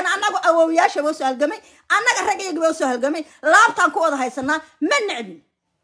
annagu awoowayaashaba usoo halgamay annaga ragayagaba usoo halgamay laabtaan ku wada haysanaa ma necbin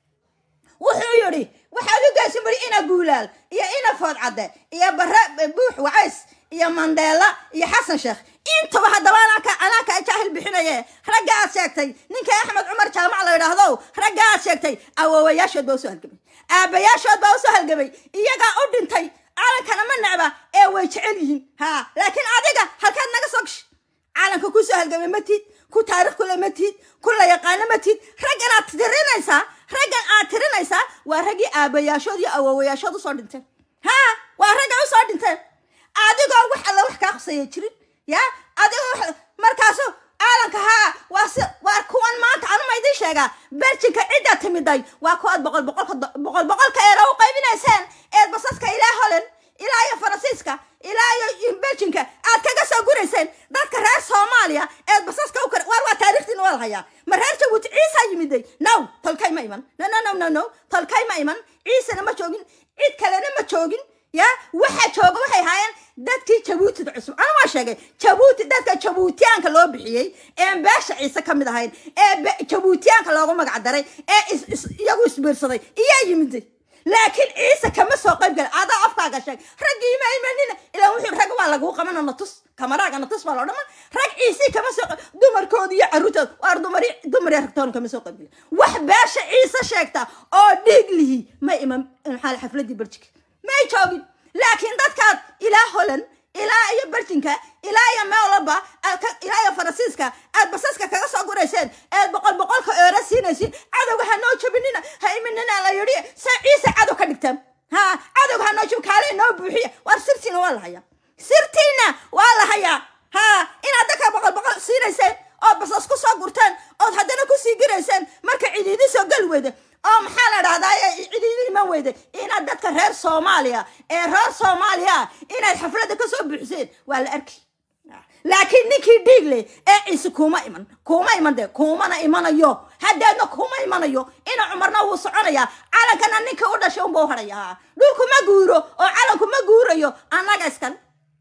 wuxuu yidhi waxaad u geysan bari ina guulaal iyo ina foodcadde iyo bare buux wacays iyo mandela iyo xasan sheekh intaba haddaba anaaka anaaka jaahil bixinaye ragga aad sheegtay ninka axmed cumar jaamac la yidhaahdo ragga aad sheegtay awoowayaashood baa usoo halgamay aabayaashood baa usoo halgamay iyagaa u dhintay calankana ma necba ee way jecel yihiin ha laakiin adiga halkaad naga soo gash calanka kusoo halgamay ma tiid ku taarikh kule ma tiid ku la yaqaano ma tiid raggan aad tirinaysaa raggan aad tirinaysaa waa raggii aabayaashood iyo awoowayaashood usoo dhinteen ha waa ragga usoo dhinteen adigoo wax alla wax kaa qusaya jirin ya adigoo wax markaasu caalanka haa waa si waa kuwan maanta anuma idiin sheegaa berjinka cidda timiday waa kuwaad boqol boqolka boqol boqolka eera u qaybinayseen eed basaska ilaa holand ilaa iyo faransiiska ilaa iyo berjinka aad kaga soo gurayseen dadka reer soomaaliya eed basaska u kar waar waa taarikhdiina waa la hayaa ma reer jabuuti ciisa yimiday no tolkay ma iman no no no no no tolkay ma iman ciisana ma joogin cid kalena ma joogin ya waxa jooga waxay ahaayeen dadkii jabuutida cusub anu waa sheegay jabuuti dadka jabuutiyaanka loo bixiyey ee beesha ciise ka mid ahayn ee jabuutiyaanka loogu magac daray ee iyagu isbiirsaday iyaa yimiday laakiin ciise kama soo qayb gala adaa afkaaga sheeg raggii ma imanina ilaa wuxuu rag waa laguu qabana natus kamaraaga natus baa loo dhama rag ciisii kama soo dumarkooda iyo caruurtooda waar dumar dumar ragtoon kama soo qayb gala wax beesha ciise sheegta oo dhiig lihi ma iman maxaa xafladii berjika may joogin laakiin dadkaad ilaa holand ilaa iyo berjinka ilaa iyo meolaba ilaa iyo faransiiska aad basaska kaga soo gurayseen eed boqol boqolka eera siinaysin cadowga ha noo jabinina ha iminina la yidhi se ciise cadow ka dhigtaan ha cadowga ha noo jab kaale noo buuxiya waar sirtiina waa la hayaa sirtiina waa la hayaa ha inaad dadka boqol boqol siinayseen ood basas ku soo gurteen ood haddana kusii girayseen marka cidiidi soo gali weyda oo maxaa la dhahdaa cidiidi iman weyda inaad dadka reer soomaaliya ee reer soomaaliya inaad xafladda kasoo buuxiseen waa la arki laakiin ninkii dhiigle ee ciise kuma iman kuma iman de kumana imanayo haddeedna kuma imanayo ina cumarna wuu soconayaa calankana ninkii u dhashay unba u hadhaya dhulku ma guuro oo calanku ma guurayo annaga iskale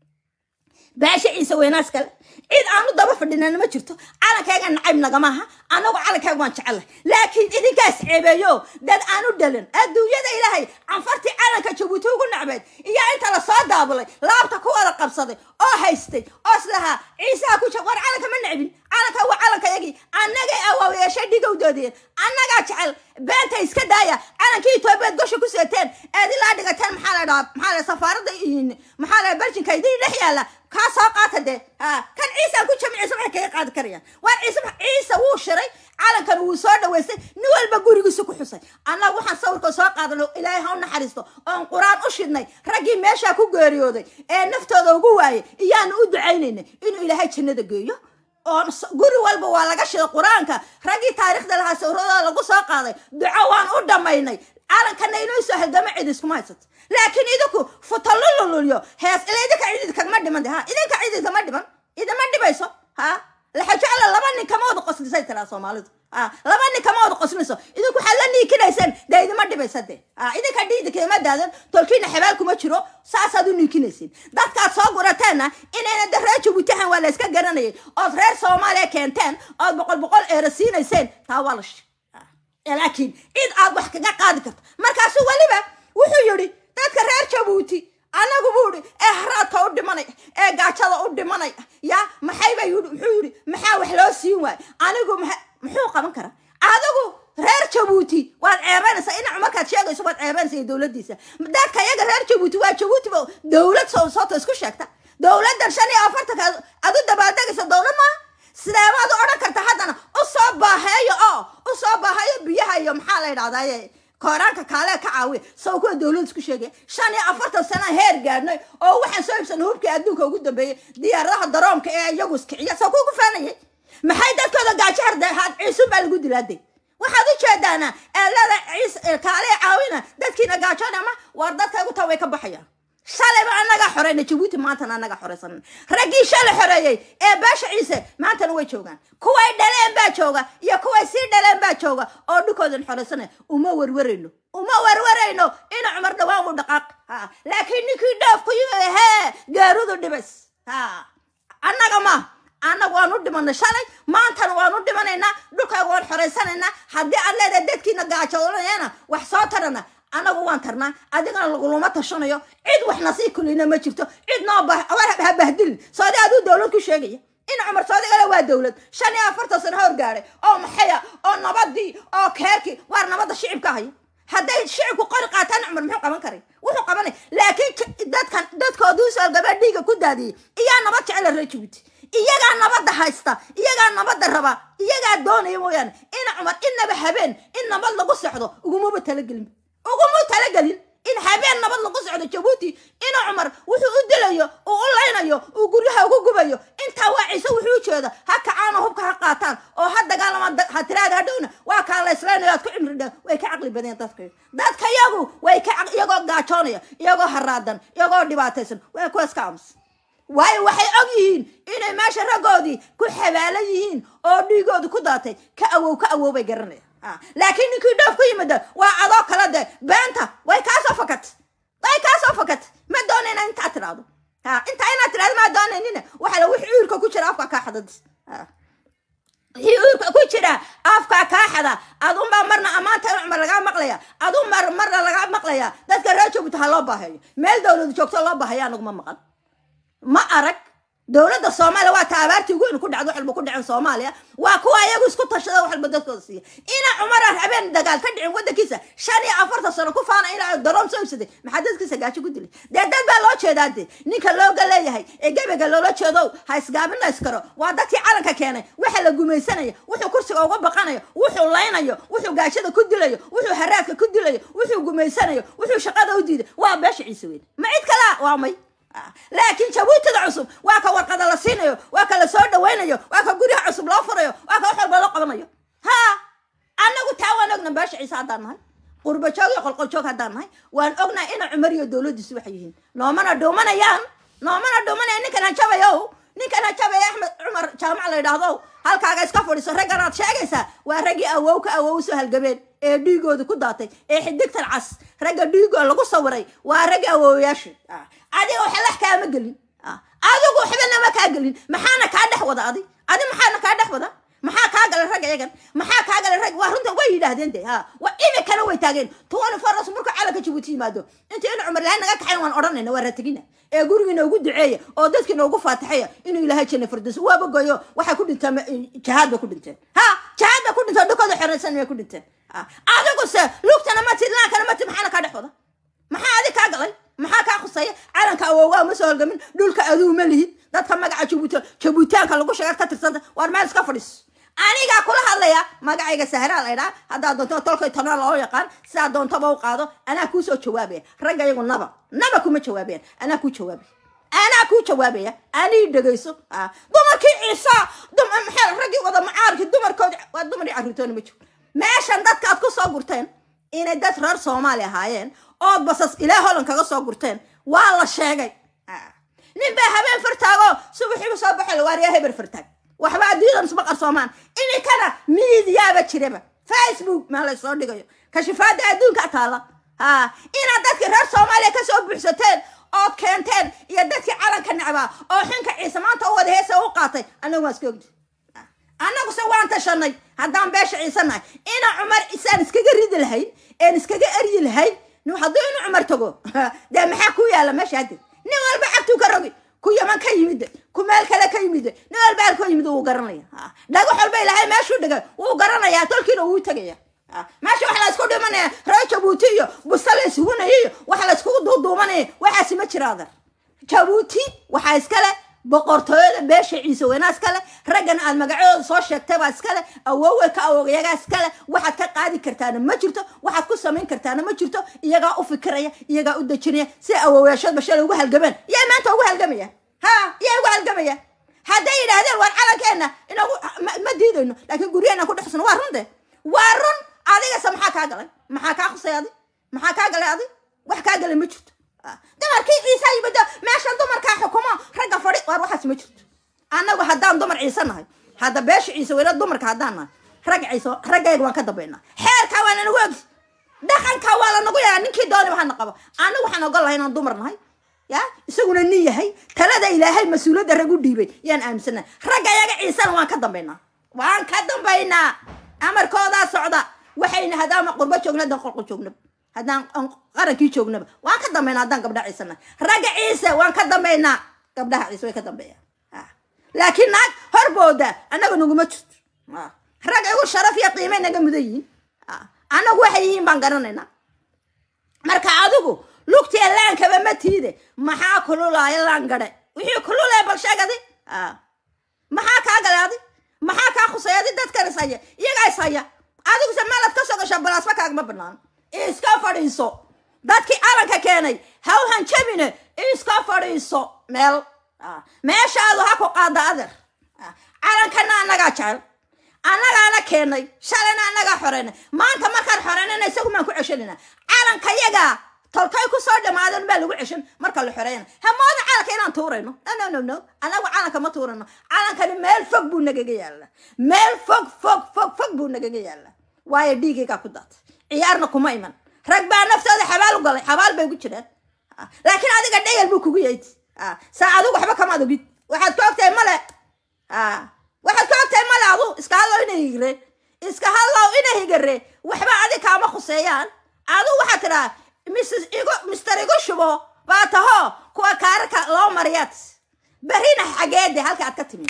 baasha ciise weynaa iskale cid aanu daba fadhinana ma jirto calankayga nacayb nagamaaha anagu calankayga waan jecelahay laakiin idinkaas ceebeeyo dad aanu dhalan adduunyada ilaahay canfartii calanka jabuuti ugu nacbeed iyo inta lasoo daabulay laabta ku wada qabsaday oo haystay oo islahaa ciisaha ku war calanka ma necbin calanka waa calankayagii annagay awaawayaashay dhigowdoodeen annagaa jecel beenta iska daaya calankii etoobiyaad gosha ku seeteen eed ilaa dhigateen maxaa la dhahaa maxaa la safaaradda maxaa la berjinka idin dhex yaalla kaa soo qaata dee ha kan ciisaan ku jami ciise waxay kaga qaadi karayaan waa ciise ciise wuu shiray calankan wuu soo dhaweystay nin walba gurigiisa ku xusay annaga waxaan sawirka soo qaadano ilaahay ha u naxariisto oon qur-aan u shidnay raggii meeshaa ku geeriyooday ee naftooda ugu waayay iyaanu u ducaynaynay inuu ilaahay jannada geeyo oo guri walba waa laga shiday qur-aanka raggii taariikhda lahaa sawradooda lagu soo qaaday duco waan u dhammaynay calankana inuu soo halgamo cid iskuma haysato laakiin idinku futalulululyo hees ila idinka cidid kagma dhiman ha idinka cidid kama dhiman idima dhibayso ha laxajecla laba nin kama wada qoslisay tiraa soomaalidu ha laba nin kama wada qosliso idinku waxaad la niikinayseen dee idima dhibaysa de ha idinka dhiidika ima daadan tolkiina xabaal kuma jiro saasaad u niikinaysiin dadkaad soo gurateenna inayna de reer jabuutahan waa la iska garanayay ood reer soomaaliya keenteen ood boqol boqol eera siinayseen taa waa la shi laakiin cid aad wax kaga qaadi karto markaasu weliba wuxuu yidhi dadka reer jabuuti anagu buu ihi ee haraadka u dhimanay ee gaajada u dhimanay ya maxayba yii muxuu yidhi maxaa wax loo siin waay anigu muxuu qaban karaa adigu reer jabuuti waad ceebanaysaa ina markaad sheegayso waad ceebanaysa iyo dowladdiisa dadka iyaga reer jabuuti waa jabuutiba dowlad soo soota isku sheegta dowladdan shan iyo afartanka aad u dabaaldegaysa dowlad maaha sideebaad u odhan karta haddana u soo baaheeyo oo u soo baaheeyo biyaha iyo maxaa la yidhahdaye kooraanka kaalee ka caawiya saw kuwa dowlad isku sheegaya shan iyo afartan sana heer gaadhnay oo waxaan soo ibsanay hubkii adduunka ugu dambeeyey diyaaradaha daroomka ee iyagu iskiciya saw kuwa ku faanayay maxay dadkooda gaajo hardehaad ciisun baa lagu dilaaday waxaad u jeedaana eelada ciis kaalee caawina dadkiina gaajoon ama waar dadka ugu taa way ka baxayaan shalayba annagaa xoreyna jabuuti maantana annagaa xoreysan raggii shalay xoreeyey ee beesha ciise maantana way joogaan kuway dhaleen baa jooga iyo kuway sii dhaleen baa jooga oo dhulkoodan xoreysanay uma werwerayno uma werwerayno ina cumar dhawaan u dhaqaaq ha laakiin ninkii dhoof ku yimid hee gaarudu dhibays ha annaga ma annagu waan u dhimanay shalay maantana waan u dhimanaynaa dhulkaaga waan xoraysanaynaa haddii aad leedahay dadkiina gaajoonayana wax soo tarana annagu waan tarnaa adigana laguluma tashanayo cid waxna sii kulina ma jirto cid noo bah ha bahdilin soodi aduu dowlad ku sheegaya in cumar soodigale waa dowlad shan iyo afartan sano hor gaadhay oo maxaya oo nabadii oo keerkii waar nabadda shicibka haya hadday shicibku qori qaataan cumar muxuu qaban karay wuxuu qabanay laakiin dadkan dadkooduu soolgabaa dhiiga ku daadiyey iyaa nabad jecela reer jabuuti iyagaa nabadda haysta iyagaa nabadda raba iyagaa doonaya mooyaane in cumar inaba habeen in nabad lagu socdo ugumaba talagelin uguma talagelin in habeen nabad lagu socdo jabuuti ina cumar wuxuu u dilayo uu u laynayo uu guryaha ugu gubayo intaa waa ciise wuxuu ujeeda ha kacaano hubka ha qaataan oo ha dagaalamaan ha tiraada hadhowna waa kaa laysleynayo aad ku cimri dha way ka caqli badeen dadka dadka yagu way ka iyagoo gaajoonaya iyagoo haraadan iyagoo dhibaataysan waa kuwaas ka aamus waayo waxay og yihiin inay meesha raggoodii ku xabaalan yihiin oo dhiigoodu ku daatay ka awow ka awow bay garanayaan laakiin ninkii dhoof ku yimida waa adoo kale de beenta way kaasoo fakat way kaasoo fakat ma doonayna intaa tidhaahdo intaa inaad tidhahdo maa doonaynina waxa la wixii uurka ku jira afkaa kaa xadadis wixii uurka ku jira afkaa kaa xada adunbaa marna ammaanta in cumar lagaa maqlaya adun mar marna lagaa maqlaya dadka reer jabuuti ha loo baahayo meel dowladu joogto loo baahaya anaguma maqan ma arag dowladda soomaaliya waa ta abaartii ugu weyn ku dhacdo wax walba ku dhacen soomaaliya waa kuwa iyagu isku tashada wax walba dadkooda siiya ina cumar habeen dagaal ka dhicin waddankiisa shan iyo afartan sano ku faana ilaa daroom soo ibsaday maxaa dadkiisa gaajo ku dilay dee dad baa loo jeedaa de ninka looga leeyahay ee gebega loola jeedow ha isgaabina iskaro waa dadkii calanka keenay waxa la gumaysanaya wuxuu kursiga uga baqanayo wuxuu laynayo wuxuu gaashada ku dilayo wuxuu haraadka ku dilayo wuxuu gumaysanayo wuxuu shaqada u diiday waa beesha ciise weyn ma cid kalaa waa may laakiin jabuutada cusub waa ka warqada la siinayo waa ka la soo dhawaynayo waa ka guryaha cusub loo furayo waa ka wax walba loo qabanayo ha annagu taa waan ogna beesha ciise haddaan nahay qurba joog iyo qolqoljoog haddaan nahay waan ognahay ina cumar iyo dowladdiisu waxay yihiin noomana dhuumanayaan noomana dhuumanaya ninkan hajabayo ninkan hajabaya axmed cumar jaamac la yidhaahdo halkaaga iska fadhiso raggan aad sheegaysaa waa raggii awow ka awow soo halgabeen ee dhiigooda ku daatay ee xidigtan cas ragga dhiigoo lagu sawiray waa ragga awowayaasha adiga waxalax kaama gelin adigu waxbana ma kaa gelin maxaana kaa dhex wada adi adi maxaana kaa dhex wada maxaa kaa galay rag iyagan maxaa kaa galay rag waa runta way yidhaahdeen de ha wa imikana way taageen tuwani faras marka calanka jabuuti yimaado inta in cumar lahayn naga kaxayn waan odhanayna waa rategina ee gurigiina ugu duceeya oo dadkiina ugu faatixeya inuu ilaahay janna firdaws waaba goyo waxay ku dhinteen jahaad bay ku dhinteen ha jahaad bay ku dhinteen dhulkooda xoreysan bay ku dhinteen adiguse lugtana matid laankana matid maxaana kaa dhex wada maxaa adi kaa galay maxaa kaa khusaya calanka awowgaa ma soo holgamin dhulka aduu ma lihid dadka magaca jabuuti jabuutaanka lagu sheegaad ka tirsanta waar meel iska fadhiis anigaa kula hadlaya magacayga sahraa laydhaa haddaad doonto tolkay tona loo yaqaan sidaa doontaba u qaado anaa kuu soo jawaabaya ragga iyagu naba naba kuma jawaabayan anaa kuu jawaabaya anaa kuu jawaabaya anii dhegayso dumarkii ciisa maxaa raggii wada macaarkii dumarkoodi waa dumar iyo carruurtoona ma jiro meeshan dadka aad ku soo gurteen inay dad reer soomaali ahaayeen ood basas ilaa holland kaga soo gurteen waa la sheegay nin baa habeen fartaago subaxiiba soo baxay lawaariyaa heber fartaag waxba adduunyadan isma qarsoomaan iminkana miidiyaaba jiraba facebook maa la soo dhigayo kashifaada adduunka taala ha inaad dadkii reer soomaaliya kasoo buuxsateen ood keenteen iyo dadkii calanka necbaa oo xinka ciise maanta u wada heesa u qaatay annagu waan iska ogdi annaguse waan tashanay haddaan beesha ciise nahay ina cumar isaan iskaga ridi lahayn een iskaga eryi lahayn hadduu inu cumar tago dee maxaa ku yaala meesha hadde nin walba cagtuu ka rogi ku yaman ka yimid ku meel kale ka yimid nin walba halkoo yimid wuu garanaya dhagax walba ilahay meeshuu dhigay wuu garanaya tolkiina wuu tegaya meesha waxa la isku dhimanaya reer jabuuti iyo busta la isugunaya iyo waxa la iskugu duuduumanaya waxaasi ma jira adar jabuuti waxaa iskale boqortooyada beesha ciise weynaa iskale raggan aad magacadooda soo sheegtay baa iskale awowey ka awogayagaa iskale waxaad ka qaadi kartaana ma jirto waxaad ku samayn kartaana ma jirto iyagaa u fikiraya iyagaa u dejinaya si awowayaashoodba shalay ugu halgamaan yaa maanta ugu halgamaya ha yaa ugu halgamaya hadday yidhaahdeen waan calankeena inagu ma diidayno laakiin guryaheena ku dhexsano waa run de waa run adigase maxaa kaa galay maxaa kaa khusay adi maxaa kaa galay adi wax kaa galay ma jirto dumarkii ciise yimid meeshan dumarkaa xukumo ragga fadhi waar waxaas ma jirto annagu haddaan dumar ciise nahay hadda beesha ciise weyna dumarka haddaan nahay ragga ciise raggayga waan ka dambaynaa xeerkaa waa lanagu ogi dhaqankaa waa lanagu yaraa ninkii dooniba hana qabo annagu waxaan ogol lahay inaan dumar nahay ya isaguna nin yahay talada ilaahay mas-uuliyadda rag u dhiibay yaan aaminsana ragga ayaga ciisana waan ka dambaynaa waan ka dambaynaa amarkoodaa socda waxayna hadaama qurbo joogna haddaan qolqo joognaba haddaan aan qarankii joognaba waan ka dambaynaa haddaan gabdhaha ciisana ragga ciise waan ka dambaynaa gabdhaha ciise way ka dambeeyaan Ah. laakiin naag horbooda annaga naguma jirto Ah. rag igu sharaf iyo qiimay naga mudan yihiin Ah. annagu waxay yihiin baan garanaynaa marka adigu lugtiya laankaba ma tiide maxaa kululaaya laan gadhe wixii kululaya bal sheegadi Ah. maxaa kaa galaadi maxaa kaa khusayadi dadkan is haya iyagaa is haya adiguse meelaad ka soo gashaa balaasma kaagama banaan iska fadhiiso dadkii calanka keenay hawhan jabine iska fadhiiso meel Ah. meeshaadu ha ku qaada adeer Ah. calankana annagaa jecel annagaana keenay shalayna annagaa xoreynay maanta markaan xoreynayna isagu maan ku ceshanayna calanka yaga tolkay ku soo dhamaadan baa lagu ceshan marka la xoreeyana hamooda calanka inaan tuurayno no no no no annagu calanka ma tuurayno calankani meel fog buu nagaga yaalla meel fog fog fog fog buu nagaga yaalla waayo dhiigaygaa ku daatay ciyaarna kuma iman rag baa naftooda xabaal u galay xabaal bay ku jiraan Ah, laakiin adiga dhayal buu kugu yeyti Ah, saa adigu waxba kamaad ogid waxaad ka ogtahay male Ah, waxaad ka ogtahay male adu iska hadlow ina higre iska hadlow ina higare waxba adi kaama khuseeyaan adu waxaad tidhaa mrs igu mister igu shubo baa taho kuwa kaararka loo mariyaad berrina xageede halka aad ka timi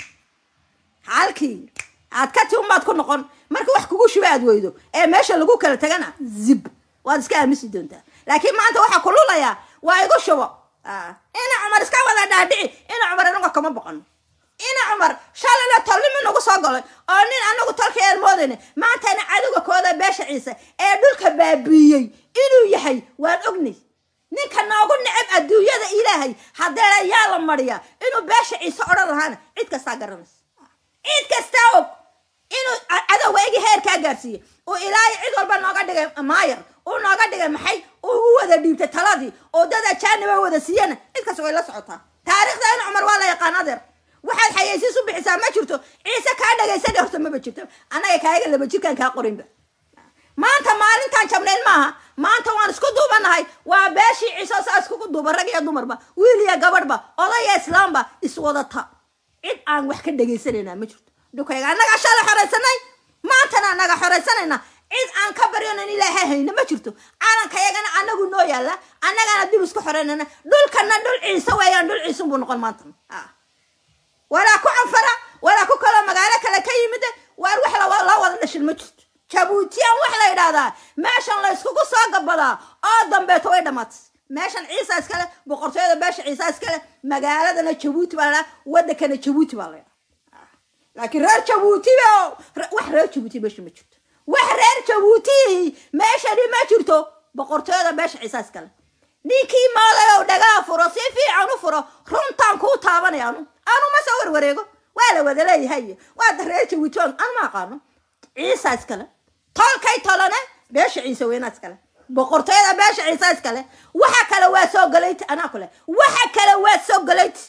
halkii aad ka timi baad ku noqon marka wax kugu shuba aad weydo ee meesha lagu kala tagana zib waad iska aamisi doontaa laakiin maanta waxaa kululayaa waa igu shubo Ah, ina cumar iska wada dhaadhici ina cumar anaga kama boqon ina cumar shalayna tolnimo nagu soo galay oo nin anagu tolka aan moodayna maantana cadowga kooda beesha ciise ee dhulka baabiiyey inuu yahay waan ognay ninka noogu necab adduunyada ilaahay haddee yaa la mariya inuu beesha ciise odhan lahaana cid kastaa garanaysa cid kastaa og inuu a- cadowga igi heerkaa gaarsiiyey uu ilaahay cid walba nooga dhigay maayar uu nooga dhigay maxay uu u wada dhiibtay taladii oo dad ajaaniba wada siiyana cid kasta way la socotaa taariikhda in cumar waa la yaqaan adeer waxaad xayeysiis u bixisaa ma jirto ciise kaa dhagaysana horta maba jirto annaga kaaga laba jirkaan kaa qorinba maanta maalintaan jabnayn maaha maanta waan isku duubanahay waa beeshii ciise saa iskugu duuba rag iyo dumarba wiil iyo gabadhba odaya islaamba iswadata cid aan wax ka dhegaysanayna ma jirto dhukayga annaga shalay xoraysanay maantana annaga xoraysanayna cid aan ka baryonan ilaahay hayna ma jirto calanka yagana annagu noo yaalla annagana dib isku xoreynana dhulkana dhul ciise weeyaan dhul ciisun buu noqon maanta Ah. walaa ku canfara walaa ku kaloo magaalo kale ka yimid waar wax la la wada dhashin ma jirto jabuutiyan wax la yidhaahdaa meeshan la iskugu soo gabadaa oo dambeeto way dhamaatay meeshan ciisa iskale boqortooyada beesha ciisa iskale magaaladana jabuuti baa la dhahaa wadankana jabuuti baa la dhahaa laakiin reer jabuuti ba wax reer jabuuti meesha ma jirto wax reer jabuuti meeshani ma jirto boqortooyada beesha ciisa iskale ninkii maadayow dhagaa furo si fiican u furo runtaan kuu taabanaya anu anu ma soo warwareego waa la wada leeyahay waa reer jabuuti anu ma aqaano ciisa iskale tolkay tolane beesha ciise weynaa iskale boqortooyada beesha ciise iskale waxa kale waa soo galayti anaa kule waxa kale waa soo galayti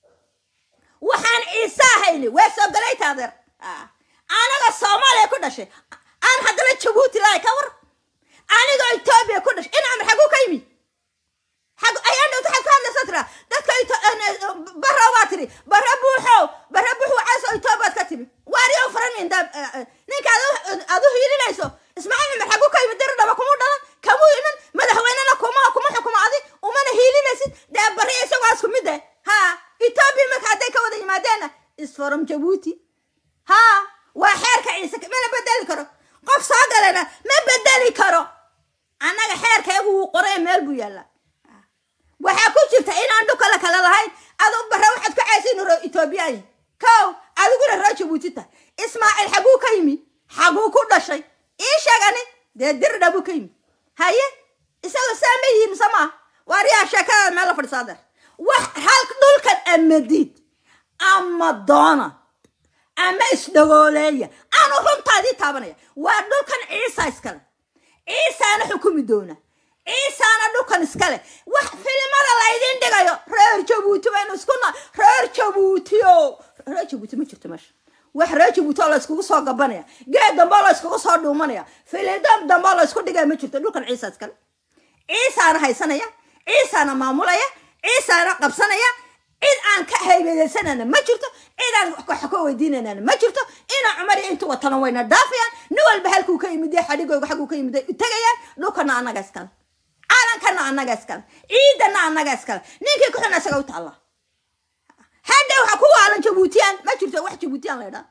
waxaan ciise ahayni waa soo galayti adeer Ah. anaga soomaaliya ku dhashay aan haddana jabuuti lahay ka war anigoo etoobiya ku dhashay ina amar xaguu ka yimi xag ayaan dhowta xag ka hadlaysa tira dadka Ito- en- en- barra waa tiri barra buuxow barra buux wacaas oo etoobiyaad ka timi waariyo furan minda ninka adu- adu hiilinayso ismaaciil cumar xaguu ka yimi diri dhaba kumu dhalan kamuu iman madaxweynena kuma kuma xukumo adi umana hiilinaysid dee barri isagoo isku mid eh ha etoobiya marka hadday ka wada yimaadeena is from jabuuti ha waa xeerka ciise mana bedeli karo qof soo galana ma bedeli karo annaga xeerkayagu wuu qoray meel buu yaallaa waxaa ku jirta inaan dhukala kale lahayn adu barre waxaad ku caysin ro etoobiyaayi kow adiguna roo jabuuti tahay ismaaciil xaguu ka yimi xaguu ku dhashay ii sheegani dee dirdha buu ka yimi haye isaga saa ma yihiin mise maaha waaryaa sheekada meel la fadhisaa deer wax hal dhulkan amadiid ama doona ama isdhagooleeya aanu runtaadii taabanaya waa dhulkan ciisa iskale ciisaana xukumi doona ciisaana dhulkan iskale wax filimada laydin dhigayo reer jabuuti baynu isku na reer jabuuti o reer jabuuti ma jirto meesha wax reer jabuuti oo la iskugu soo gabanaya geed dambe oo la iskugu soo dhuumanaya filidam dambe oo la isku dhigaya ma jirto dhulkan ciisa iskale ciisaana haysanaya ciisaana maamulaya ciisaana qabsanaya cid aan ka haybadaysanana ma jirto cid aan wax ka weydiinanana ma jirto ina cumar iyo intu watana wayna dhaafayaan nin walba halkuu ka yimid xadhigooga xagguu ka yimid tagayaan dhulkana annaga iskale caalankana annaga iskale ciidana annaga iskale ninkii ku xun isaga u taalla hadda waxa ku waalan jabuutiyaan ma jirto wax jabuutiyaan la ydhaa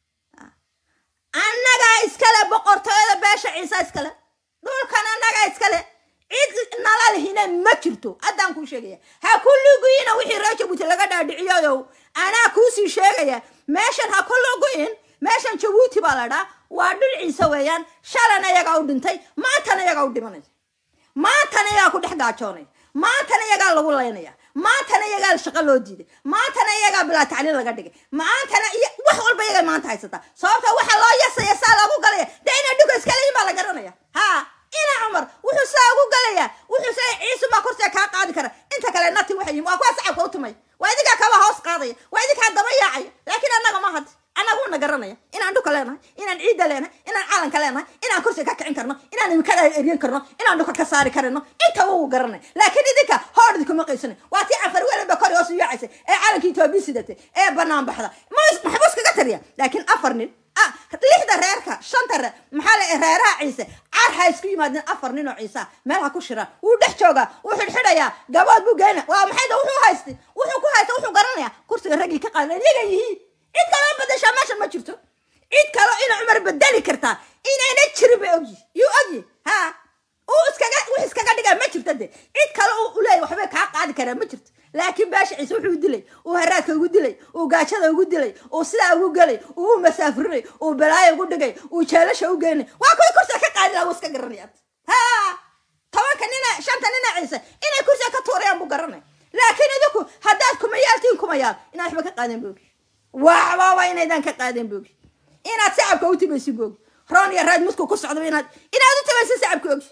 annagaa iskale boqortooyada beesha ciise iskale dhulkan annagaa iskale cid nala lihina ma jirto haddaan kuu sheegaya ha ku luguina wixii reer jabuuti laga dhaadhiciyoyow anaa kuusii sheegaya meeshan ha ku luguin meeshan jabuuti baa la dhaa waa dhul ciise weeyaan shalana iyagaa u dhintay maantana iyagaa u dhimanaya maantana iyagaa ku dhex gaajoonaya maantana iyagaa lagu laynaya maantana iyagaa shaqo loo diiday maantana iyagaa bilaa tacliin laga dhigay maantana wax walba iyagaa maanta haysataa sababta waxa loo yasaya saa loogu galaya dee ina dhuka iskaleyin baa la garanaya ha ina cumar wuxuu saa ugu galayaa wuxuu sa ciisu baa kursiga kaa qaadi kara inta kale nati waxay yihin waa kuwa sacabka u tumay waa idinkaa kaba hoos qaadaya waa idinkaa daba yaacaya laakiin annaga ma had annaga una garanaya inaan dhuka leenahay inaan ciidda leenahay inaan calanka leenahay inaan kursiga ka kicin karno inaan imikada eryan karno inaan dhuka ka saari karano intaba wuu garanay laakiin idinka hoor idinkuma qaysana waa tii cafar weliba kor hoos u yaacaysa ee calanka etoobiya sidatay ee banaan baxda maxbuus kaga tariya laakiin afar nin lixda reerka shanta reer maxaa la reeraha ciise car ha isku yimaadeen afar nin oo ciisa meel ha ku shiraan wuu dhex joogaa wuu xidhxidhayaa gabood buu geyna waa maxay da wuxuu haystay wuxuu ku haysta wuxuu garanayaa kursiga raggii ka qaadan iyaga yihiin cid kaloo bedeshaa meeshan ma jirto cid kaloo ina cumar bedeli kartaa inayna jirin bay ogyi yuu ogyi ha uu iskaga wix iskaga dhigaa ma jirto de cid kale uu leeyahy waxbay kaa qaadi karaa ma jirto laakiin baasha ciise wuxuu dilay uu haraadka ugu dilay uu gaajada ugu dilay uu sidaa ugu gelay uu u masaafirinay uu balaayo ugu dhigay uu jeelasha u geynay waa kuwii kursiga ka qaadi laha wuu iska garanaya ha tobanka nina shanta nina ciise inay kursiga ka tuurayaan buu garanay laakiin idinku haddaad kumayaaltiin kumayaal inaad waxba ka qaadeen boogi waxbaba inaydaan ka qaadeen boogi inaad sacabka u timaysin boogi roon iyo raad mudku ku socdaba inaad inaad u timaysin sacabka ogi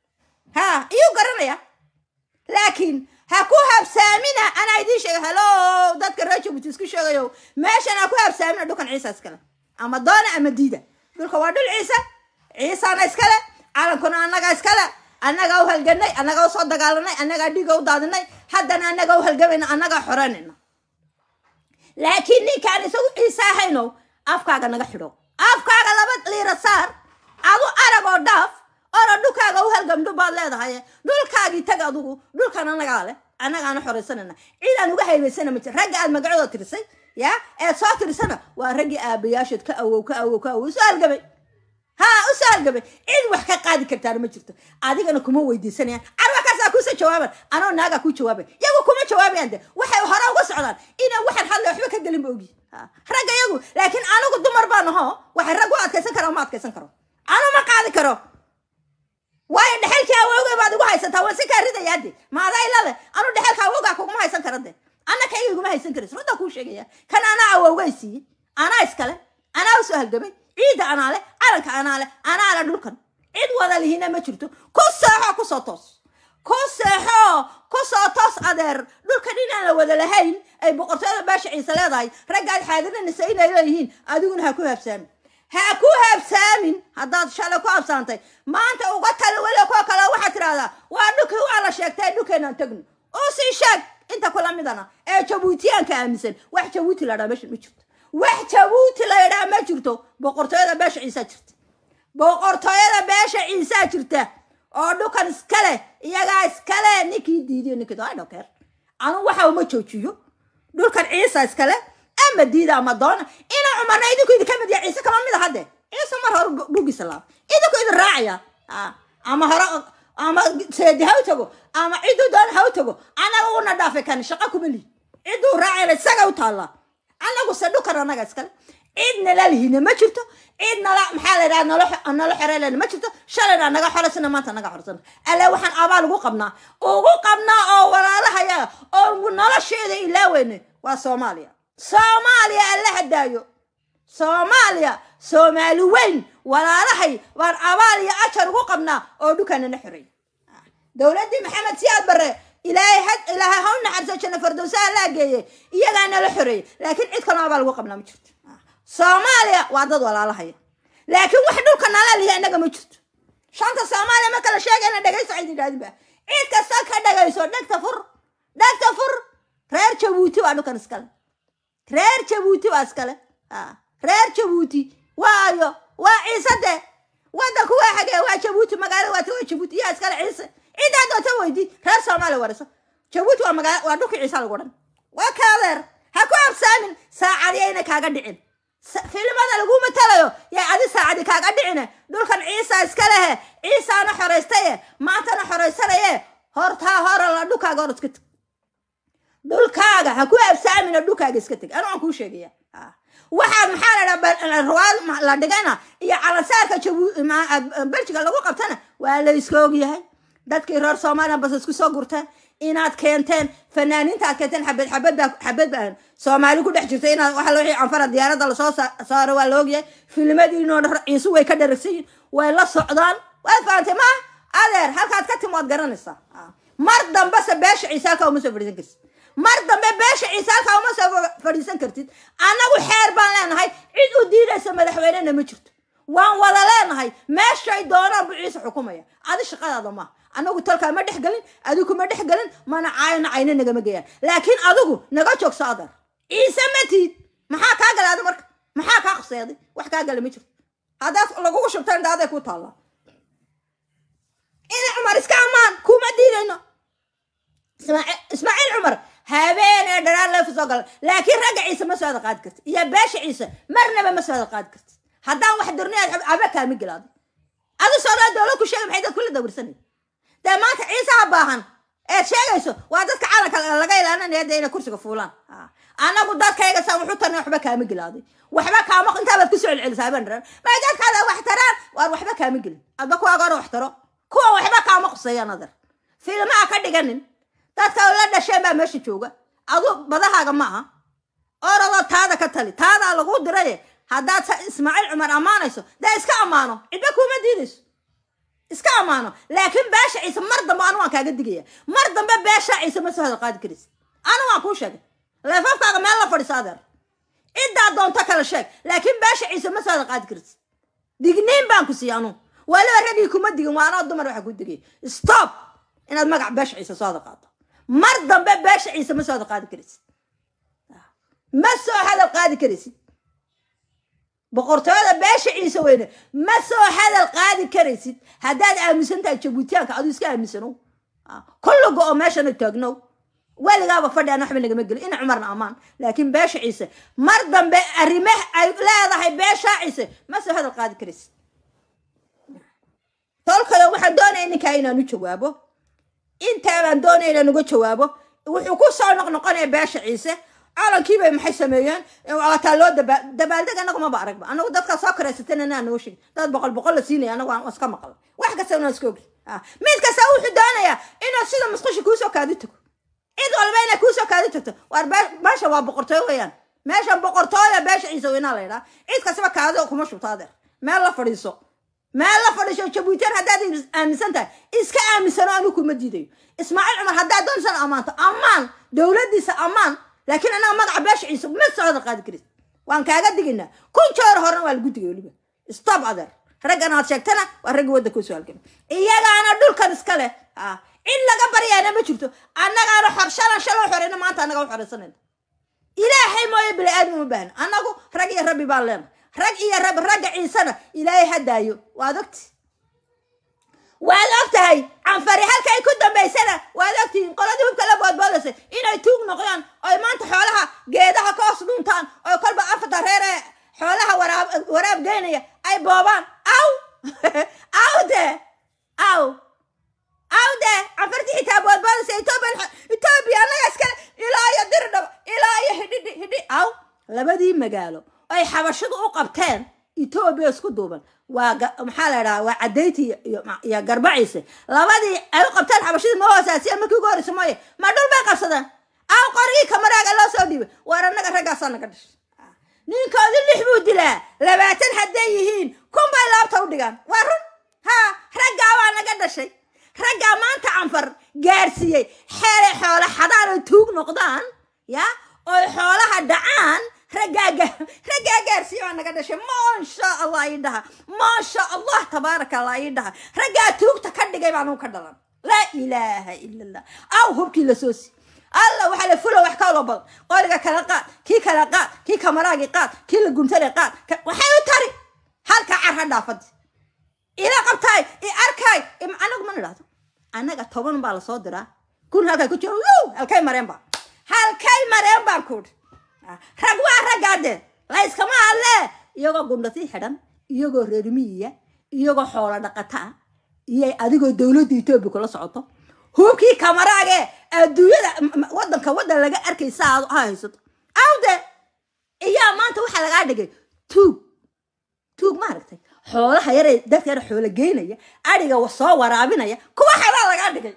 ha iyuu garanaya laakiin ha ku habsaamina anaa idiin sheega halo dadka reer jabuuti isku sheegayo meeshan ha ku habsaamina dhulkan ciisa iskale ama doona ama diida dhulka waa dhul ciise ciisana iskale calankuna annaga iskale annagaa u halganay annagaa usoo dagaalanay annagaa dhiiga u daadinay haddana annagaa u halgamayna annagaa xoranayna laakiin ninkaan isagu ciise ahayno afkaaga naga xidho afkaaga laba liira saar adu arag oo dhaaf ora dhulkaaga u halgamdhu baad leedahay dhulkaagii tag adugu dhulkan annagaa leh annagaana xoraysanayna ciidaan uga haybaysana ma jir ragga aad magacooda tirisay ya eed soo tirisana waa raggii aabayaasheed ka awow ka awow ka awow usoo halgamay ha usoo halgamay cid wax ka qaadi kartaana ma jirto adigana kuma weydiisanayaan carwakaasaa kuusa jawaaban anoo naagaa kuu jawaabay yagu kuma jawaabayaan de waxay hore uga socdaan inaan waxaan hadla waxba ka gelin ba ogi ragga yagu laakiin anigu dumar baan aho waxay rag u adkaysan kara ma adkaysan karo anu ma qaadi karo waayo dhexelkii awowga baad igu haysataa waan si kaa ridayaa de maadaa ilale anu dhexelka awowgaa kuguma haysan kara de ana kayga iguma haysan karis runtaa kuu sheegaya kan anaa awowgay siiyey anaa iskale anaa usoo halgamay ciidda anaa leh calanka anaa leh anaa leh dhulkan cid wada lihina ma jirto ku seexo kusoo toos ku seexo kusoo toos adeer dhulkan inaan la wada lahayn ay boqortooyada baasha ciise leedahay raggaad xaadirinaysa inay leeyihiin adiguna ha ku habsaamin ha ku habsaamin haddaad shalay ku habsaantay maanta uga tali weli kuwa kale waxaad tidhahdaa waa dhulkii waa la sheegtay dhulkeenaan tagno oo sii sheeg inta kula midana ee jabuutiyaanka aaminsan wax jabuuti la dhaa meesha ma jirto wax jabuuti la yidhaa ma jirto boqortooyada beesha ciisaa jirta boqortooyada beesha ciisaa jirta oo dhulkan iskale iyagaa iskale ninkii diidiyo ninkii I don't care anu waxa uma joojiyo dhulkan ciisa iskale ama diida ama doona ina cumarna idinku idinka mid yahay ciise kama mid aha de ciise mar hore dhugiisa laaba idinku idin raacaya ama hore ama seedi ha u tago ama cidduu doona ha u tago anaga una dhaafay kan shaqo kuma lihi cidduu raacayna isaga u taallaa anagu se dhulkan anaga iskale cid nala lihina ma jirto cid nala maxaa la yidhaha nolo nolo xereelena ma jirto shalayna naga xoraysana maanta naga xoraysana alle waxaan abaal ugu qabnaa ugu qabnaa oo walaalahayaga oo nolosheeda ilaaweyne waa soomaaliya soomaaliya alla hadaayo soomaaliya soomaali weyn walaalahay waan abaal iyo ajar ugu qabnaa oo dhukanana xoreey dowladdii maxamed siyaad barre ilaahay had ilaahay ha u naxariso janno fardowsaha laa geeye iyagaa nala xoreeyey laakiin cid kaloo abaal ugu qabnaa ma jirto soomaaliya waa dad walaalahaya laakiin wax dhulka nala lihi innaga ma jirto shanta soomaaliya marka la sheegayna dhegayso cid idhaadinba cid kasta ka dhagayso dhegta fur dhagta fur reer jabuuti waa dhulkan iskale reer jabuuti waa iskale Ah, reer jabuuti waayo waa ciise de wadanku waa xagee waa jabuuti magaalada waata waa jabuuti yaa iskale ciise cidaa doonta weydi reer soomaaliya warayso jabuuti waa magaala waa dhulka ciise lagu dhan waa kaadeer ha ku absaamin saacadiyayna kaaga dhicin Sa- filimada lagu matalayo yaa adi saacadi kaaga dhicine dhulkan ciisa iska lehe ciisaana xoraystaye maantana xoraysanaye hortaa hora la dhulkaaga hor iska teg dhulkaaga ha ku absaamina dhulkaaga iska teg anu aan kuu sheegaya Ah. waxaad maxaa la dhaha ruwaad la dhigana iyo calansaarka jabu- ma- ah, beljiga lagu qabtana waa la iska ogyahay dadkii reer soomaaliya bas isku soo gurteen inaad keenteen fanaaniinta aad keenteen xabad xabad baa xabad baa soomaali ku dhex jirta inaad waxa wixii canfara diyaaradda lasoo sa- saaro waa la ogyahay filmadiinoo dhan ciisu way ka dharagsan yihin way la socdaan waad fahantay ma adeer halkaad ka timi waad garanaysaa Ah. mar dambese beesha ciise halkaa uma soo fadhiisan kartid mar dambe beesha ciise halkaa uma soo fa- fadhiisan kartid annagu xeer baan leenahay cid u diidaysa madaxweynena ma jirto waan wada leenahay meeshay doonaan buu ciise xukumaya adi shaqadaada maaha anagu tolkaa ma dhex gelin adigu ma dhex gelin mana caayna cayna nagama geeyaan laakiin adigu naga joogso adeer ciise ma tiid maxaa kaa gala adi marka maxaa kaa quseeday wax kaa gala ma jirto haddaad lagugu shubta indhaaday ku taallaa ina cumar iska ammaan kuma diidayno ismaaciil ismaaciil cumar habeenee dharaan leefu soo gala laakiin ragga ciise ma soo hada qaadi karti iyo beesha ciise marnaba ma soo hada qaadi karti haddaan wax durniyaad aba kaami gelaado adu soo dhaa dowlad ku sheegay maxay dad kula dawirsanay dee maanta ciisaha baahan eed sheegayso waa dadka calanka laga ilaalinaya dee inay kursiga fuulaan Ah. anagu dadkayga saan wuxu tarnay waxba kaama gelaaday waxba kaama intaabaad kusoo celcelisaa habeen dhan may dadkaada wax taraan waar waxba kaama gelin adba kuwaaga hore wax taro kuwa waxba kaama quseeyaan adar filmaha ka dhiganin dadka la dhasheen baa meesha jooga adu badahaaga ma aha orodoo taada ka tali taadaa lagu diraye haddaad sa- ismaaciil cumar ammaanayso dee iska ammaano cidba kuma diidayso iska ammaano laakiin beesha ciise mar dambe anu waan kaaga digaya mar dambe beesha ciise ma soo hadal qaadi karaysa anu waan kuu sheegay leefafkaaga meel la fadhiso adeer ciddaa doonto kala sheeg laakiin beesha ciise ma soo hadal qaadi karaysa digniin baan ku siiya anu waliba raggii kuma digin waa anoo dumar waxa ku digay stop inaad magac beesha ciise soo hadal qaado mar dambe beesha ciise ma soo hadal qaadi karaysid ma soo hadal qaadi karaysid boqortooyada beesha ciise weyne ma soo hadal qaadi karaysid haddaad aaminsan tahay jabuutiyaanka aduu iska aaminsanow Ah, kulliga oo meeshana taagnow weligaaba fadhi aan waxba nagama gelin ina cumarna ammaan laakiin beesha ciise mar dambe arrimaha ay leedahay beesha ciise ma soo hadal qaadi karaysid tolkada waxaan doonaya ninkaa inaan u jawaabo intaa baan doonaya inaan uga jawaabo wuxuu ku soo noqnoqonaya beesha ciise calankii bay maxay sameeyeen waataa loo daba dabaaldeg anagu maba aragba anagu dadkaa soo karaysatana inaan noo sheegin dad boqol boqol la siinaya anagu aan iska maqla wax kasta inaan iska ogi Ah, mid kasta wuxuu doonayaa inuu sida musqusha kuusoo kaadi tago cid walba inay kuusoo kaadi tagto waar bee- meesha waa boqortooyo weeyaan meesha boqortooya beesha ciise weynaa la yidhaha cid kastaba kaado kuma shubto adeer meel la fadhiiso meel la fadhiiso jabuutiyan haddaad aaminsan tahay iska aaminsano anigu kuma diidayo ismaaciil cumar haddaad doonaysan ammaanto ammaan dowladdiisa ammaan laakiin anaga magaca beesha ciise ma socda qaadi karis waan kaaga digaynaa kun jeer horena waa lagu digay weliba stop adeer raggan aad sheegtana waa ragga waddanka usoo halgama iyagaana dhulkan iska leh Ah, cid laga baryaana ma jirto annagaana xor shalan shaloo xoreyna maanta annaga u xoreysanayna ilaahay mooye bini aadam uma baahna annagu rag iyo rabbi baan leena rag iyo rab ragga ciisena ilaahay ha daayo waad ogti waad og tahay canfari halkay ku dambaysana waad ogtihiin qoladii hubka la boodboodaysay inay tuug noqdaan oy maanta xoolaha geedaha ka hoos dhuntaan oo kolba afarta reer ee xoolaha waraab waraab geynaya ay boobaan aw aw de aw aw de canfartii xitaa boodboodaysa etoobiya etoobiya annaga iskale ilaa iyo dirdhaba ilaa iyo hidhidhi hidhi aw labadii magaalo ay xabashadu u qabteen etoobiya isku duuban waa ga- maxaa la idhaha waa cadayti iyo- iyo iyo garbaciise labadii ay u qabteen xabashadii ma hoosaasiya markii ugu horeysa mooye ma dhul bay qabsadeen aw qorigii kamaraaga loo soo dhiibay waar annaga raggaasaa naga dhashay ninkoodi lix buu dilaa labaatan hadday yihiin kun bay laabta u dhigaan waa run ha raggaa baa naga dhashay raggaa maanta canfar gaarsiiyey xeelay xoola xadaan oy tuug noqdaan ya oy xoolaha dhacaan raggaa ga- raggaa gaarsiiye baa naga dhashay maasha allah ii dhaha maasha allah tabaaraka allah ii dhaha raggaa tuugta ka dhigay baan u ka dhalan laa ilaaha ila allah aw hubkii la soo si alla waxaa la fulo wax ka wada badan qoriga kala qaad kii kala qaad kii kamaraagii qaad kii la guntare qaad ka- waxay u tari halka car ha dhaafadi ila qabtaay i arkaay im- anagu ma nidhahdo annaga toban baa lasoo diraa kun halkay ku jiro wuu halkay mareen baa halkay mareen baan kuudhi rag waa raggaadeen layskama hadlee iyagoo gundhati xidhan iyagoo reermiyiya iyagoo xoolo dhaqata ah iyo adigoo dowladda etoobiya kula socoto hubkii kamaraage adduunyada m- m- wadanka wadan laga arkaysa aad ha haysato awde iyaa maanta waxaa lagaa dhigay tuug tuug maaragtay xoolaha yaree dadka yar xoolo geynaya adhiga wa- soo waraabinaya kuwa xalaa lagaa dhigay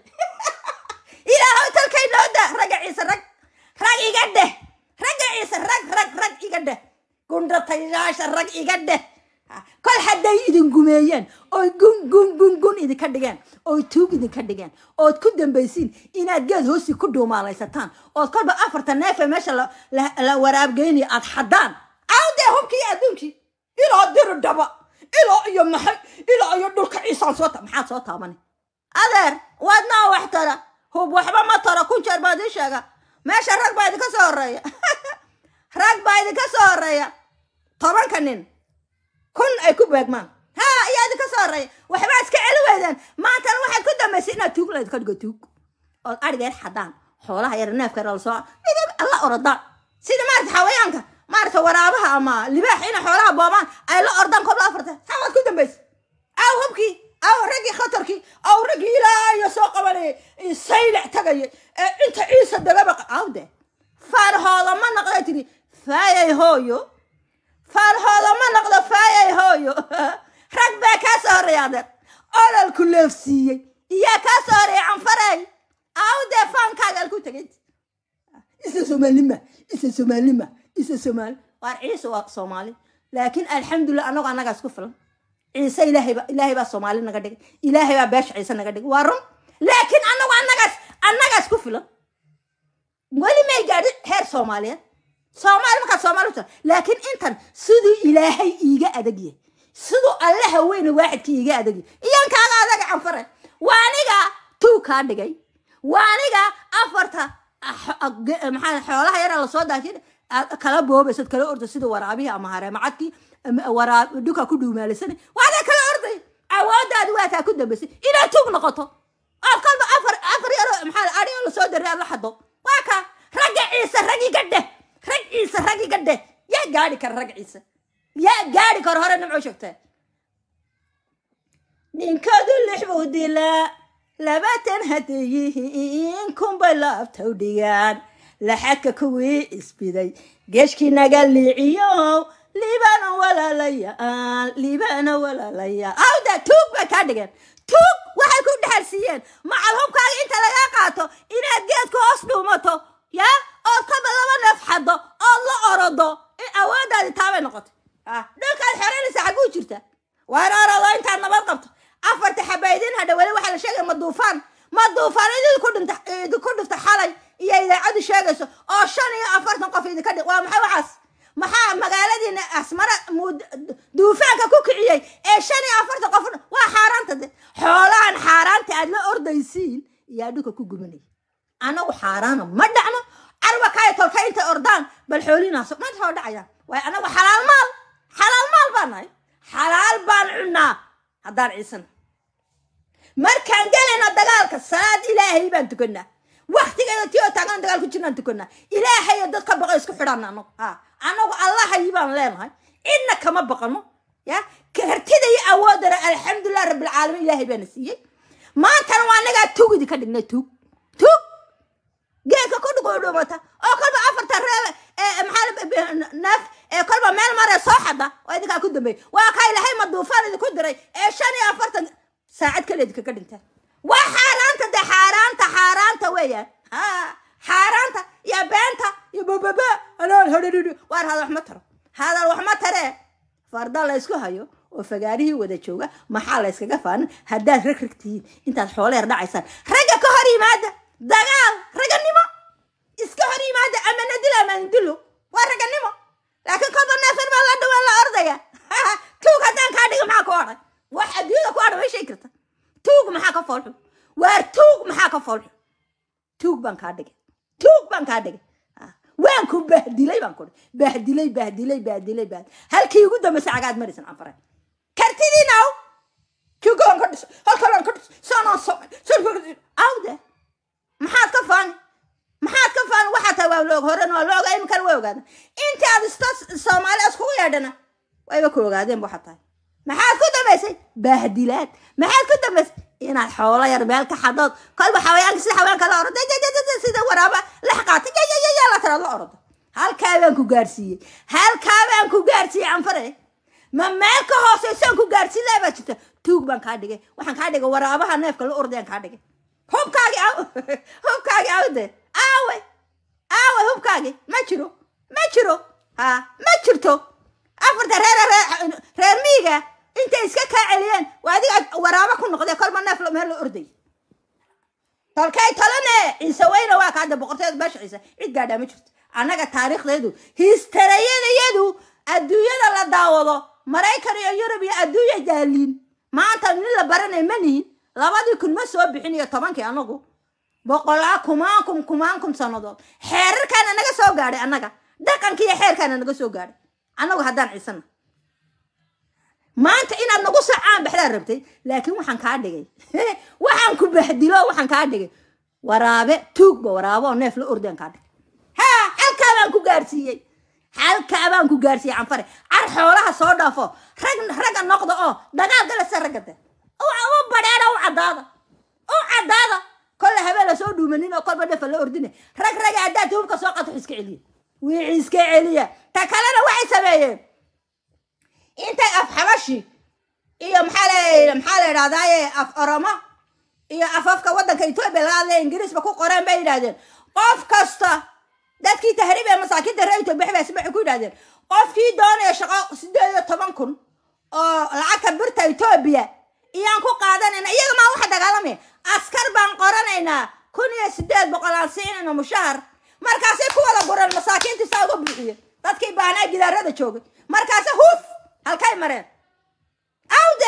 ilaahow talkay noo daa ragga ciise rag rag iga dheh ragga ciise rag rag rag iga dheh gundhatayaasha rag iga dheh Ha, kol hadday idin gumeeyeen oy gun gun gun gun idinka dhigeen oy tuug idinka dhigeen ood ku dambaysiin inaad geed hoosi ku dhuumaalaysataan ood kolba afarta neefe meesha la, la, la waraabgeynayo aad xaddaan awdee hubkii adduunkii ilaa diri dhaba ilaa iyo maxay ilaa iyo dhulka ciisaan soo ta maxaad soo taabani adeer waadnaa wax tara hub waxba ma taro kun jeer baad ii sheega meesha rag baa idinka soo horeeya rag baa idinka soo horeeya tobanka nin kun ay ku beegmaan ha ayaa idinka soo horeeya waxbaa iska celi weydeen maantana waxaad ku dambaysay inaad tuug laydinka dhigo tuug ood adhiga yar xadaan xoolaha yar neefka yar lasoo idin alla orodaan sida maarata xawayaanka maarata waraabaha ama libaax inay xoolaha boobaan ay la ordaan kobla afarta saa waad ku dambaysay aw hubkii aw raggii khatarkii aw raggii ilaayo soo qabanayay saylac tagayay ee inta ciisa dagaba awde faarhooda ma naqday tiri faayay hooyo faarhooda ma noqdo faayay hooyo rag baa kaa soo horreeya adeer ololku leefsiiyey iyaa kaa soo horreeya canfarey awdee faankaaga alku tegay isa soomaalima isa soomaalima isa soomaali waar ciise waa soomaali laakiin alxamdulilah annagu annagaas ku filan ciise ilaahayba ilaahay baa soomaali naga dhigay ilaahay baa beesha ciise naga dhigay waa run laakiin annagu annagaas annagaas ku filan weli may gaadhin heer soomaaliyeed soomaali markaad soomaali uta laakiin intan siduu ilaahay iiga adag yahay siduu alle haweyne waaxidkii iiga adag yahay iyan kaaga adaga canfare waa aniga tuu kaa dhigay waa aniga afarta ah, ah, ge- maxaa xoolaha yara lasoo daashin aad kala boobaysad kala orda sida waraabihii ama hareemacadkii ama waraab dhuka ku dhuumaalisana waada kala orday awoodaadi waa taa ku dambaysay inaad tuug noqoto ood kolba afar afar yaro maxaa adhigo lasoo daray aad la xado waa ka ragga ciise rag iga dheh rag ciise rag iga dheh yaa gaadhi kara rag ciise yaa gaadhi kara hore nimco sheegtee ninkadu lix buu dilaa labaatan hadday yihiin kunbay laabtaw dhigaan laxadka kuwii isbiday geeshkii naga liiciyo liibana walaalayaal liibana walaalayaal awda tuug bay kaa dhigeen tuug waxay ku dhexalsiiyeen macal hubkaaga inta lagaa qaato inaad geedka hoos dhuumato ya ood kaba laba neef xaddo ood la orodo in awoodaadi taabay noqotay ah dhulkaad xoreynaysa xagguu jirta waar orodo intaad nabad qabto afarta xabaydin hadha weli waxaa la sheegaya ma duufaan ma duufaan idinku dhinta idinku dhifta xalay iyo idaacadu sheegayso oo shan iyo afartan qof idinka dhi waa maxay waxaas maxaa magaaladiina asmara muud- duufaanka ku kiciyey ee shan iyo afartan qof waa xaaraanta de xoolahan xaaraanta aad la ordaysiin iyaa dhulka ku gubanaya anagu xaaraana ma dhacno carwa kaya tolka intay ordaan bal xoolinaas ma soo dhacayaan waayo anagu xalaal maal xalaal maal baan nahay xalaal baan cunaa haddaan ciisana markaan gelayna dagaalka salaad ilaahay baan tukanaa waktigeeda ti oo taagan dagaal ku jirnaan tukanaa ilaahayo dadka baqa isku xidhaan anagu ha anagu allahayi baan leenahay cidna kama baqano ya kartida iyo awoodana alxamdulilah rabbilcaalamiin ilaahay baana siiyey maantana waa anagaa tuug idinka dhignay tuug tuug geedka ku dhuguudhumata oo kolba afarta reeb ee maxaa la- neef ee kolba meel mare soo xada waa idinkaa ku dambeeyey waa kaa ilahay ma duufaan idinku diray ee shan iyo afartan saacad kale idinkaga dhintaan waa xaaraanta de xaaraanta xaaraanta weeyaan ha xaaraanta iyo beenta iyo bababa anaan hadhadhidhi waar hadal wax ma taro hadal wax ma taree farda la ysku hayo oo fagaarihii wada jooga maxaa la yskaga faanin haddaad rag rag tihiin intaad xoolo yar dhacaysaan ragga ka hor yimaada dagaal ragganimo iska hor yimaada ama nadilo ama nadilo waa ragganimo laakiin kolba neefan baa la dhawaan la ordaya tuug haddaan kaa dhiga maxaa ku odhay wax adduunyada ku odhan way sheegi karta tuug maxaa ka foolxun waar tuug maxaa ka foolxun tuug baan kaa dhigay tuug baan kaa dhigay Ah, waan ku bahdilay baan kuri bahdilay bahdilay bahdilay bahdilay halkii ugu dambaysay cagaad marisan anfare kartidiinaw jugoon ka dhis halkalaan ka dhis saanaan samay awde maxaad ka faani maxaad ka faani waxaa tahay waa loog horena waa la ogaa iminkana waa ogaada intii aad ista soomaali iskugu yeedhana wayba ku ogaadeen waxaa tahay maxaad ku dambaysay bahdilaad maxaad ku dambaysay inaad xoolo yar meel ka xadood kolba xawayaanka sida xawayaanka la orodo sida waraaba lex qaatay yayaya la tiraad la orodo halkaa baan ku gaarsiiyey halkaa baan ku gaarsiiyey canfare ma meel ka hooseysaan ku gaarsiin lahaa baa jirta tuug baan kaa dhigay waxaan kaa dhigay waraabaha neefka la ordayaan kaa dhigay hubkaagi aw hubkaagi awde aawe aawe hubkaagi ma jiro ma jiro ha ma jirto afarta reer reer reer miiga intay iska kaa celiyeen waa adiga waraabo ku noqdee kolba neef la- meel la orday tolkay talane ciise weyne waa kaada boqorteeda beesha ciise cid gaadhaa ma jirto annaga taariikhdeedu histarayadayadu adduunyada la daawado maraykan iyo yurub iyo adduunya daaliin maanta nin la baranay ma nihin labadii kun ma soo bixin iyo tobankii anagu boqolaa kumaan kum kumaan kum sannadood xeerarkaana naga soo gaadhay annaga dhaqankii iyo xeerkaana naga soo gaadhay annagu haddaan ciisana maanta inaad nagu sacaan baxdaa rabtay laakiin waxaan kaa dhigay waxaan ku bahdilo waxaan kaa dhigay waraabe tuugba waraabo oo neef la ordaan kaa dhigay ha halkaa baan ku gaarsiiyey halkaa baan ku gaarsiiyey canfare car xoolaha soo dhaafo rag ragga noqda oo dagaal gala se ragga de u badheera u caddaada u caddaada kolle habeen lasoo dhuumanin oo kolba nefa la ordine rag raga haddaad hubka soo qato iska celiya wixii iska celiya ta kalena waxay sameeyeen intay af xabashi iyo maxaa la maxaa la idhahdaaye af oromo iyo afafka waddanka etoobiya laga hadlaya ingiriisba ku qoreen bay yidhahdeen qof kasta dadkii tahriib ee masaakiinta reer etoobiya xibas waxay ku yidhahdeen qofkii doonaya shaqo sideed iyo toban kun oo lacagta birta etoobiya iyaan ku qaadanayna iyaga maa waxa dagaalamaya askar baan qoranaynaa kun iyo sideed boqol aan siinayna mushahar markaasay ku wada gureen masaakiintii saa uga buuxiye dadkii baanaa gidaarada joogay markaase huf halkay mareen awde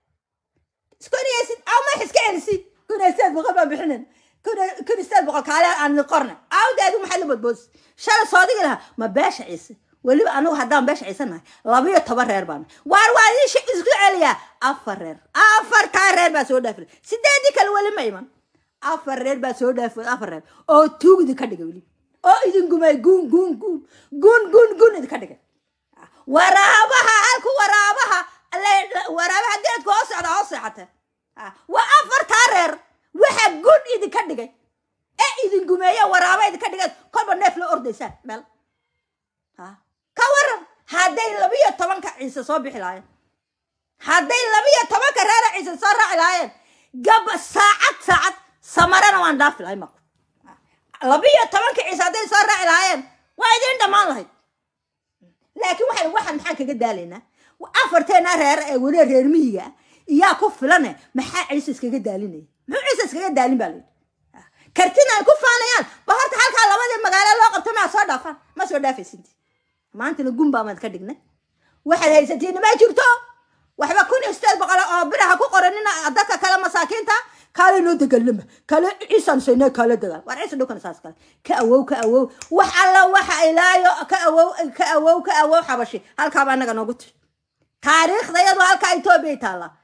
kun iyo sid aw ma iska celisi kun iyo sideed boqol baan bixinin kun iyo- kun iyo sideed boqol kaale aan qornay awde adigu maxaad la bodboodis shalay soodigi lahaa ma beesha ciise weliba anigu haddaan beesha ciise nahay laba iyo toban reer baan waar waa idin shi- isku celiyaa afar reer afartaa reer baa soo dhaafay sideedii kale weli ma iman afar reer baa soo dhaafay afar reer oo tuugdi ka dhigay weli oo idin gumay guun guun guun guun guun guun idinka dhigay waraabaha halku waraabaha le- le- waraabaha geedka hoo socda hoo seexata Ah, waa afartaa reer waxa gun idinka dhigay ee idin gumeeya waraaba idinka dhigay kolba neef la ordaysaan meel Ah, ka waran hadday labiyo tobanka ciise soo bixi lahaayeen hadday labiyo tobanka reera ciise soo raaci lahaayeen gaba saacad saacad samarana waan dhaafi lahay maqo labiyo tobanka ciise hadday soo raaci lahaayeen waa idiin dhammaan lahayd laakiin waxaan waxaan maxaan kaga daalaynaa afarteena reer ee weli reer miyiga ah iyaa ku filane maxaa ciise iskaga daalinaya muxuu ciise iskaga daalin baa layidhi kartina ay ku faanayaan ba horta halkaa labadii magaalo loo qabto maa soo dhaafaan ma soo dhaafaysinti maantana gun baamaad ka dhignay waxaad haysatiin ma jirto waxba kun iyo sideed boqol oo biraha ku qoranina dadka kale masaakiinta kaale noo dagaalama kale ciisaan saynaa kaale dagaal waar ciise dhulkana saas kale ka awow ka awow wax alla waxa ilaayo ka awow ka awow ka awow xabashi halkaaba annaga noogu tiri taariikhda iyadoo halkaa etoobiya taallaa